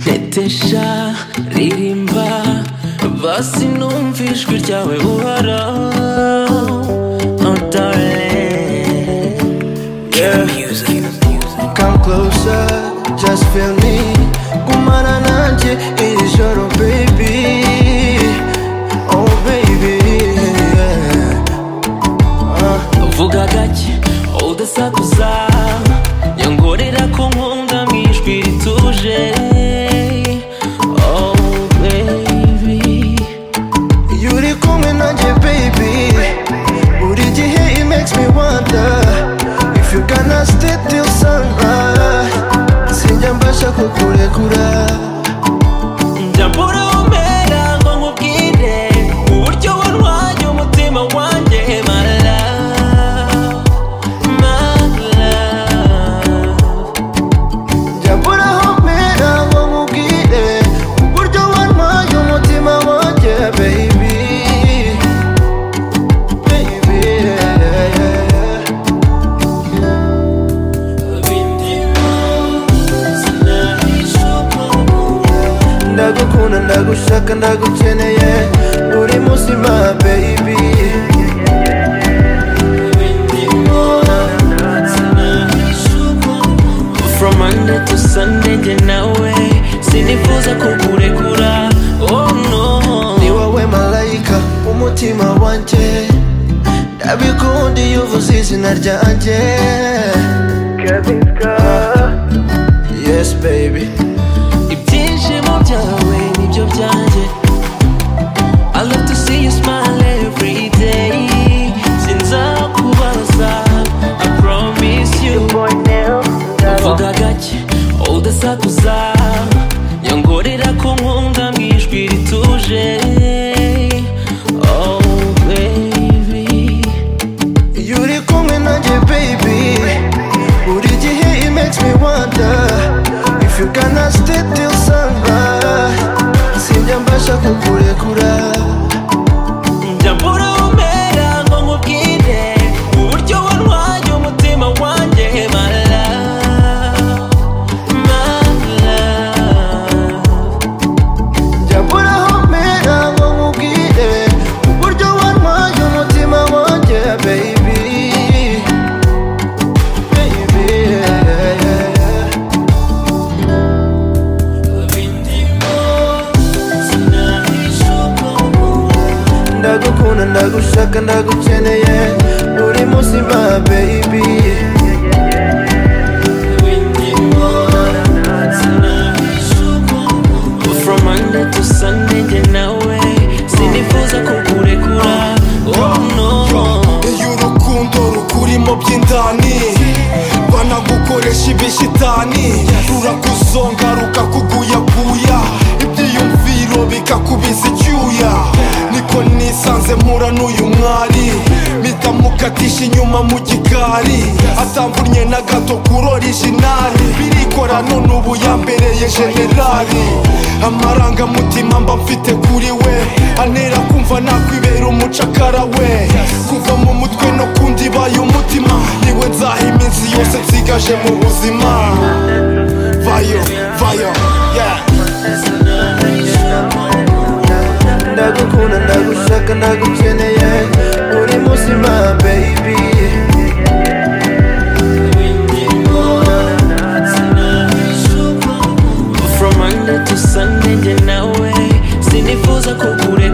tetesha ririmba basi numva ijwi ryawe uhoraho oh darling yeah Come closer, just feel me Gumana nanjye iri joro baby Oh baby yeah. Ah. vuga gake udasakuza nyongorera ko nkunda mu ijwi rituje oh baby iyo uri kumwe nanjye baby buri gihe it makes me wonder if you gonna stay till sunrise sinjya mbasha kukurekura njya mbura umera ngo nkubwire uburyo wantwaye umutima wanjye my love, my love. njya mbura aho mpera ngo nkubwire uburyo wantwaye umutima wanjye baby Baby, yeah, yeah, yeah. ndagukunda ndagushaka ndagukeneye buri munsi ma baby From Monday to Sunday njye nawe sinifuza kukurekura oh no ni wowe malayika umutima wanjye ndabikunda iyo uvuze izina ryanjye yes baby ibyishimo byawe nibyo byanjye I love to see you smile every day sinzakubaza I promise you vuga gake udasakuza nyongorera ko nkunda mu ijwi rituje oh baby iyo uri kumwe nanjye baby buri gihe it makes me wonder if you gonna stay till sunrise sinjya mbasha kukurekura njya mbura umera ngo nkubwire uburyo wantwaye umutima wanjye my love, my love. Jabura homera ngo nkubwire uburyo wantwaye umutima wanjye baby Baby, yeah, yeah, yeah. ndagukunda ndagushaka ndagukeneye buri munsi ma baby From Monday to Sunday njye nawe sinifuza kukurekura oh no iyo urukundo rukurimo by'indani banagukoresha ibishitani rurakuzonga rukakuguyaguya ibyiyumviro bikakubiza icyuya niko nisanze mpura n'uyu mwari mpita mukatisha inyuma mu gikari atamvunnye na gato kuri orijinali birikora none ubu yambereye generali amarangamutima mba mfite kuri we antera kumva nakwibera umucakara we kuva mu mutwe no kundi baye umutima niwe nzaha iminsi yose nsigaje mu buzima vayo vayo yeah. ndagukunda ndagushaka ndagukeneye buri munsi ma baby From Monday to Sunday njye nawe sinifuza kukurekura